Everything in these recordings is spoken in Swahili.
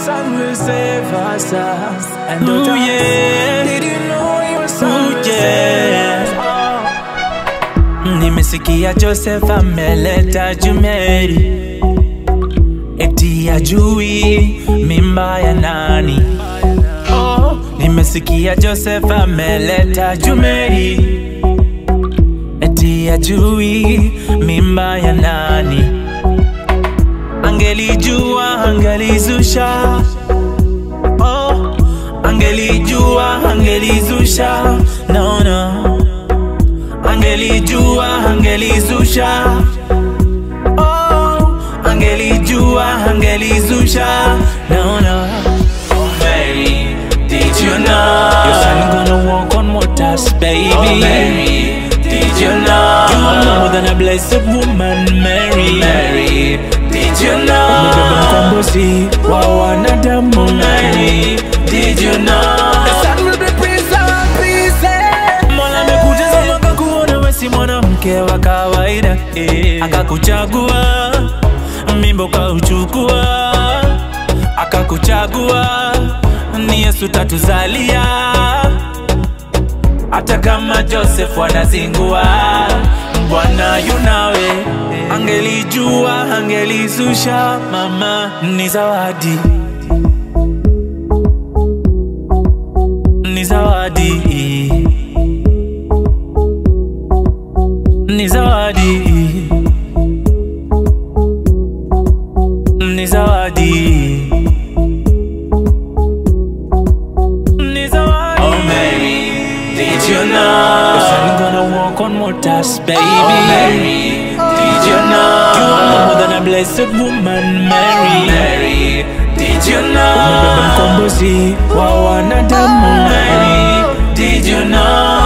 son will save us. And Ooh, the yeah. Did you know your son Ooh, will yeah. save us? Nimesikia Joseph ameleta Jumeri, eti ajui mimba ya nani. Oh, nimesikia Joseph ameleta Jumeri, eti ajui mimba ya nani. Angelijua angelizusha, oh, angelijua angelizusha, no, no angelijua angelizusha oh, angelijua angelizusha no, no. Mary, did you know your son gonna walk on waters, baby? Oh, Mary, did you know you are more than a blessed woman, Mary? Mary, did you know umebeba mkombozi wa wanadamu, Mary? Did you know The son will be praised and pleased. Mola amekutazama akakuona wewe si mwanamke wa kawaida eh. Akakuchagua mimba ukauchukua, akakuchagua ni Yesu tatuzalia. Hata kama Joseph anazingua, Bwana yunawe. Angelijua angelizusha, mama ni zawadi, ni zawadi ni zawadi, ni zawadi, ni zawadi. Oh Mary, did you know your son gonna walk on waters, baby? Oh Mary, did you know you are more than a blessed woman, Mary? Mary, did you know umebeba mkombozi wa wanadamu, Mary? Did you know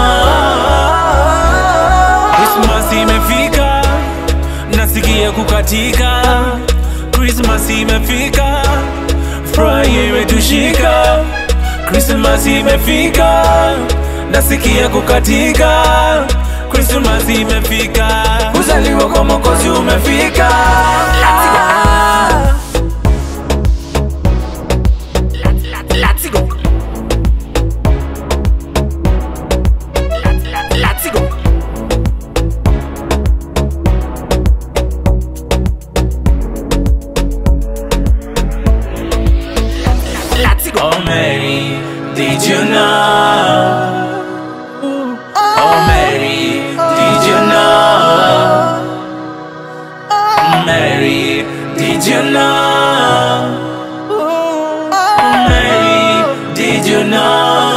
Christmas imefika, nasikia kukatika. Christmas imefika, furaha imetushika. Christmas imefika, nasikia kukatika. Christmas imefika, kuzaliwa kwa Mwokozi umefika. Let's go. Let's go. Let's go. Oh Mary, did you know? Oh Mary, did you know? Mary, did you know? Mary, did you know?